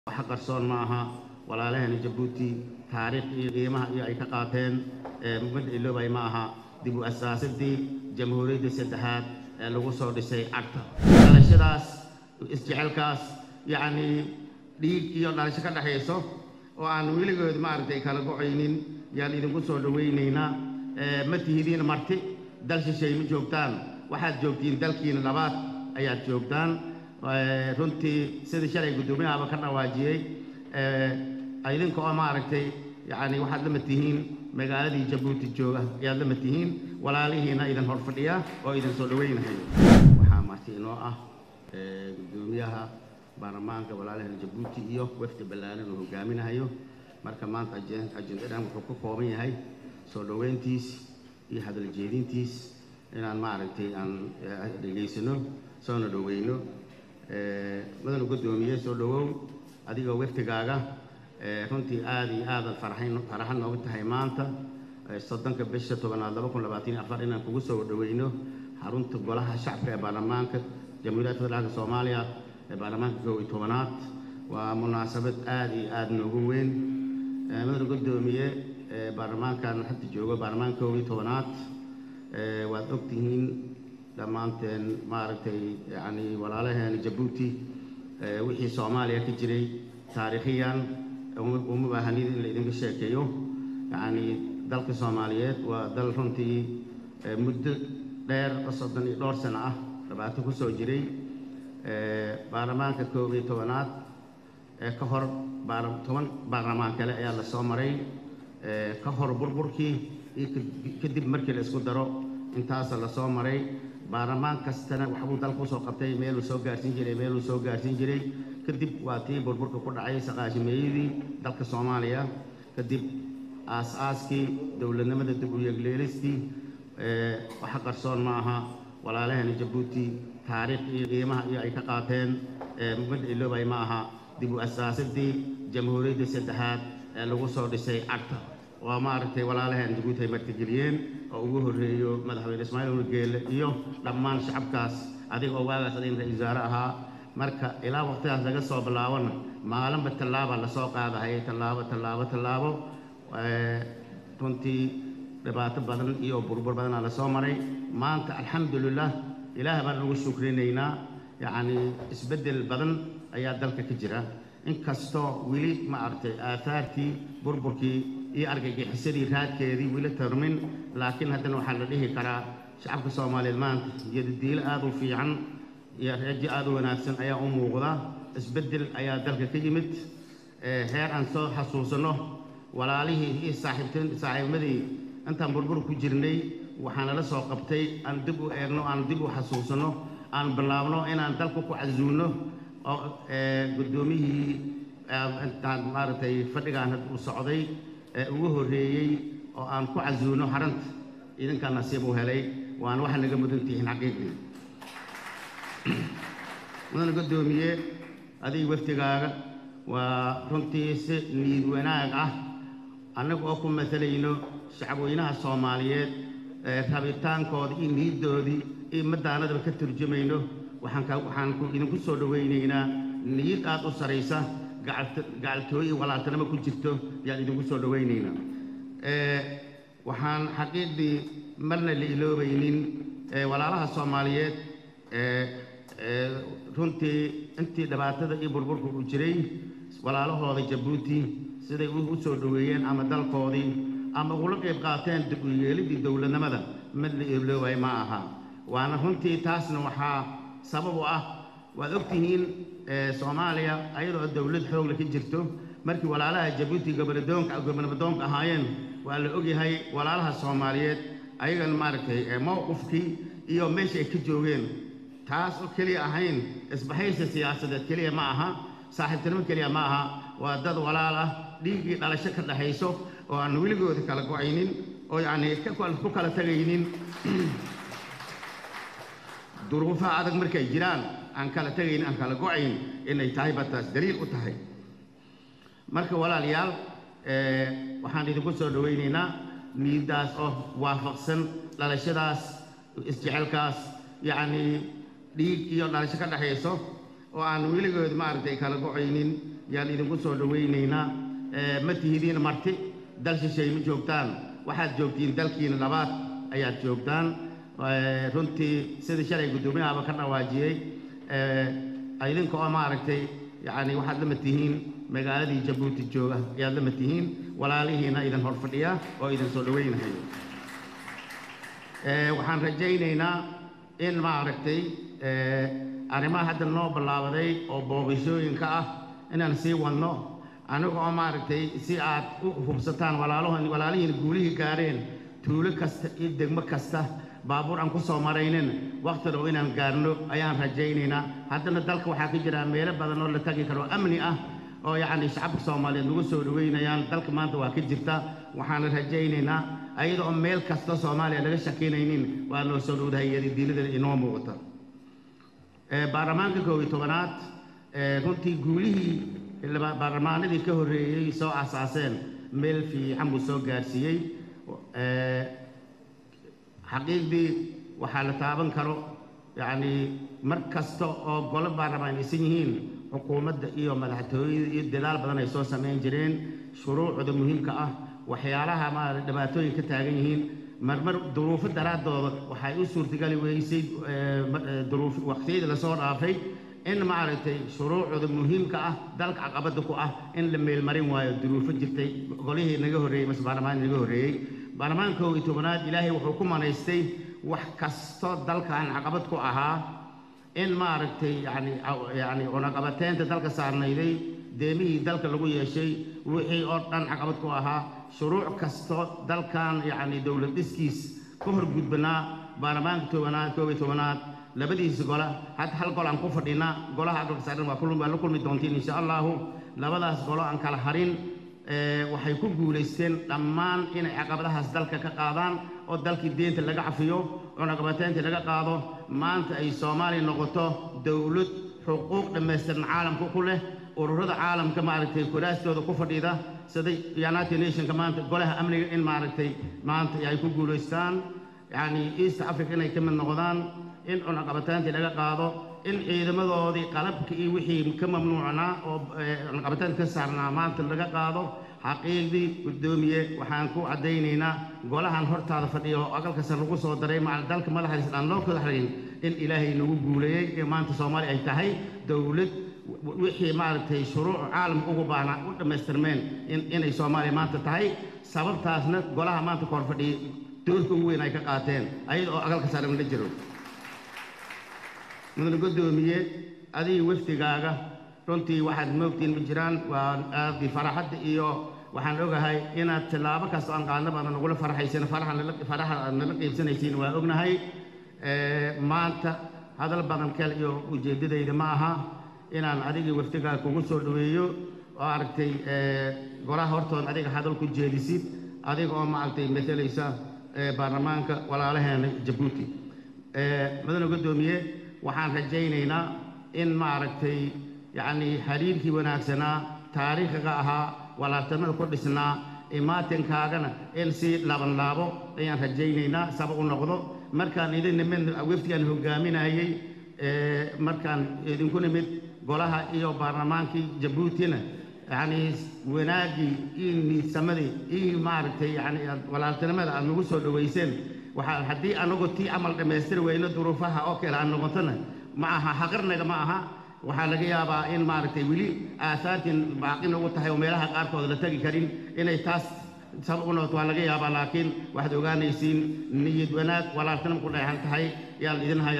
wax qarsoon ma aha walaalahani jabuuti taariikh iyo qiimaha iyo ay ka qaateen ummadda iloobay ma aha dib u asaasadii jamhuuriyadda saddexaad ee lagu soo dhisay cagta dhalashadaas isjecelkaas yacnii dhiig iyo dhalasho ka dhexayso oo aan weligood maaragtay kala gocaynin yaan idinku soo dhowaynaynaa ma tihidiin marti dal shisheey ma joogtaan waxaad joogtiin dalkiina labaad ayaad joogtaan runtii sidii shalay guddoomiyahaaba ka dhawaajiyey idinka oo maaragtay yacni waxaad lama tihiin magaaladii jabuuti jooga ayaad lama tihiin walaalihiina idin hor fadhiya oo idin soo dhowaynahayo waxaa marti inoo ah guddoomiyaha baarlamaanka walaalahana jabuuti iyo wafdi ballaaran uu hogaaminahayo marka maanta ajendadan wuxuu ka kooban yahay soo dhoweyntiis iyo hadal jeedintiis inaan maaragtay aan dhegaysano soona dhoweyno madana guddoomiye soo dhowow adigoo waftigaaga runtii aada iyo aadan farxayn faraxan nooga tahay maanta soddonka bisha tobanaad laba kun labaatan iyo afar inaan kugu soo dhoweyno xarunta golaha shacabka ee baarlamaanka jamhuuriyadda federaalka soomaaliya ee baarlamaanka kow iyo tobanaad waa munaasabad aada iyo aada noogu weyn madana guddoomiye baarlamaankan hadda joogo baarlamaanka kow iyo tobanaad waad ogtihiin dhammaanteen maaragtay yacni walaalaheena jabuuti wixii soomaaliya ka jiray taariikhiyan uma baahanid in la idinka sheekeeyo yacni dalka soomaaliyeed waa dal runtii muddo dheer oo soddon iyo dhowr sano ah dhibaato ku soo jiray baarlamaanka koob iyo tobanaad ee ka hor toban baarlamaan kale ayaa la soo maray ka hor burburkii iyo kadib markii la isku daro intaasa la soo maray baarlamaan kastana waxbuu dalka usoo qabtay meeluu soo gaarsiin jiray meeluu soo gaarsiin jiray kadib waa tii burburka ku dhacay saqaashimeeyadii dalka soomaaliya kadib aas-aaskii dowladnimada dib u yeegleelistii waxa qarsoon ma aha walaalahani jabuuti taariikh iyo qiimaha iyo ay ka qaateen ummadda iloobay ma aha dib u asaasadii jamhuuriyadda saddexaad ee lagu soo dhisay cagta waa maaragtay walaalahan jabuuti ay martigeliyeen oo ugu horreeyo madaxweyne ismaaciil urgeele iyo dhammaan shacabkaas adiga oo waagaas adin ra-isul wasaare ahaa marka ilaa waqtidaas laga soo bilaabona maalinba tallaaba lasoo qaadahayay tallaabo tallaabo tallaabo runtii dhibaato badan iyo burbur badanaa lasoo maray maanta alxamdulilah ilaah baan ugu shukrinaynaa yacni isbeddel badan ayaa dalka ka jira inkastoo weli ma aragtay aahaartii burburkii iyo argagixisadii raadkeedii weli tarmin laakiin haddana waxaa la dhihi karaa shacabka soomaaliyeed maanta iyodadiilo aada u fiican iyo reejo aada u wanaagsan ayaa u muuqda isbeddel ayaa dalka ka yimid heer aan soo xasuusanno walaalihii iyo saaxiibteen saaxiibnimadii intaan burbur ku jirnay waxaanala soo qabtay aan dib u eegno aan dib u xasuusanno aan bilaabno inaan dalka ku casuulno oo guddoomiyihii intaan maaragtay fadhigaan had uu socday ee ugu horreeyey oo aan ku casuulno xaranta idinkaa nasiib u helay waana waxa naga mudan tihiin xaqiiqii mudana guddoomiye adiga waftigaaga waa runtii si niid wanaag ah annaga oo ku matalayno shacabweynaha soomaaliyeed rabitaankooda iyo niiddoodii iyo madaanadaba ka turjumayno waxaan idinku soo dhowaynaynaa niyad aad u saraysa gacaltooyo iyo walaaltanimo ku jirto yaan idinku soo dhowaynaynaa waxaan xaqiiqdii marna la iloobaynin walaalaha soomaaliyeed runtii intii dhibaatada iyo burburka uu jiray walaalahooda jabuuti siday u soo dhoweeyeen ama dalkoodii ama ugula qayb qaateen dib u yeelidii dowladnimada mid la iloobay ma aha waana runtii taasna waxaa sabab u ah waad ogtihiin soomaaliya ayadoo dowlad xoogle ka jirto markii walaalaha jabuuti gobolnadoonka gobolnadoonka ahaayeen waa la ogyahay walaalaha soomaaliyeed ayagan maaragtay mowqifkii iyo meesha ay ka joogeen taas oo keliya ahayn isbahaysa siyaasadeed keliya ma aha saaxiibtinimo keliya ma aha waa dad walaal ah dhiiggii dhalasho ka dhaxayso oo aan weligooda kala go-aynin oo yacni ku kala tegaynin duruufaha adag markay jiraan aan kala tegayn aan kala go-ayn inay tahay baa taas daliil u tahay marka walaalayaal waxaan idinku soo dhowaynaynaa niiddaas oo waafaqsan dhalashadaas isjecelkaas yacnii dhiig iyo dhalasho ka dhexayso oo aan weligood maaragtay kala go-aynin yaan idinku soo dhowaynaynaa ma tihidiin marti dal shisheey ma joogtaan waxaad joogtiin dalkiina labaad ayaad joogtaan runtii sidii shalay guddoomiyahaaba ka dhawaajiyey idinka oo maaragtay yacni waxaad lama tihiin magaaladii jabuuti jooga ayaad lama tihiin walaalihiina idin hor fadhiya oo idin soo dhowaynahayo waxaan rajaynaynaa in maaragtay arrimaha hadda noo ballaabaday oo booqashooyinka ah inaan sii wadno aniga oo maaragtay si aad u hubsataan walaalahoon walaalihiina guulihii gaareen tuulo kasta iyo degmo kasta baabuur aan ku soo maraynin wakhti dhow inaan gaarno ayaan rajaynaynaa haddana dalka waxaa ka jira meelo badan oo la tagi karo amni ah oo yacni shacabka soomaaliyeed nagu soo dhaweynayaan dalka maanta waa ka jirta waxaana rajaynaynaa ayada oo meel kasta soomaaliya laga shakinaynin waa noo soo dhowdahay diinada inoo muuqata baarlamaanka koob iyo tobanaad runtii guulihii baarlamaanadii ka horreeyey soo asaaseen meel fiican buu soo gaarsiiyey xaqiiqdii waxaa la taaban karo yacni mar kasta oo golo baarlamaan aysan yihiin xukuumadda iyo madaxtooyada iyo dadaal badan ay soo samayn jireen shuruucda muhiimka ah waxyaalaha maarata dhibaatooyin ka taagan yihiin marmar duruufo daraaddooda waxay u suurtagali weysay duruuf waqtiyadii lasoo dhaafay in maaragtay shuruucda muhiimka ah dalka caqabadda ku ah in la meelmarin waayo duruufo jirtay golihii naga horreeyey mase baarlamaanki naga horreeyey baarlamaanka koob iyo tobanaad ilaahay wuxuu ku manaystay wax kasto dalkan caqabad ku ahaa in maaragtay yani yani cunaqabateynta dalka saarnayday deemihii dalka lagu yeeshay wixii oo dhan caqabad ku ahaa shuruuc kasto dalkan yacni dowlad dhiskiis ka hor gudbanaa baarlamaanka tobanaad koob iyo tobanaad labadiisa gola hadda hal gol aan ku fadhinaa golaha dalka saaran waa waa la kulmi doontiin insha allahu labadaas golo aan kala harin waxay ku guulaysteen dhammaan inay caqabadahaas dalka ka qaadaan oo dalkii deenta laga cafiyo cunaqabateynta laga qaado maanta ay soomaaliya noqoto dowlad xuquuq dhammaystiran caalamka ku leh ururada caalamka maaragtay kuraastooda ku fadhiida sida united nationka maanta golaha amniga in maaragtay maanta ay ku guulaystaan yacni east africa inay ka mid noqdaan in cunaqabateyntii laga qaado in ciidamadoodii qalabka iyo wixii ka mamnuucnaa oo cunaqabateynta ka saarnaa maanta laga qaado xaqiiqdii guddoomiye waxaan ku caddaynaynaa golahan hortaada fadhiya oo aqalkasa lagu soo daray macal dalka madaxdiisa aan loo kala xarin in ilaahay nagu guuleeyey ee maanta soomaaliya ay tahay dowlad wixii maaragtay shuruuc caalamka ugu baahnaa u dhammaystirmeen inay soomaaliya maanta tahay sababtaasna golaha maanta ka hor fadhiyay doorka ugu weyn ay ka qaateen ayada oo aqalka saaran la jiro mudane guddoomiye adiga wafdigaaga runtii waxaad moogtiin ma jiraan waa aadi faraxadda iyo waxaan ogahay inaad tillaabo kasta aan qaadna badan nagula farxaysan faraxa aad nala qiibsanaysiin waa ognahay maanta hadal badan kel iyo ujeeddadayda ma aha inaan adiga wafdigaaga kugu soo dhoweeyo oo aragtay golaha hortood adiga hadal ku jeedisid adiga oo maaragtay matelaysa baarlamaanka walaalaheena jabuuti mudane guddoomiye waxaan rajaynaynaa in maaragtay yacni xiriirkii wanaagsanaa taariikhiga ahaa walaaltanada ku dhisnaa imaatinkaagana in si laaban laabo ayaan rajaynaynaa saba u noqdo markaan idin nimid wafdigaan hogaaminayey markaan idinku nimid golaha iyo baarlamaankii jabuutina yacni wanaaggii iyo niidsamadii iyo maaragtay yani walaaltinimada aad nagu soo dhowayseen waxaa haddii anagu tii camal dhammaystiri weyno duruufaha oo kale aan noqotona ma aha haqarnaga ma aha waxaa laga yaabaa in maaragtay weli aasaartiin baaqi nagu tahay oo meelaha qaarkood la tegi karin inay taas sabab u noqoto waa laga yaabaa laakiin waxaad ogaanaysiin niyad wanaag walaaltinimo ku dheexan tahay yaan idin haya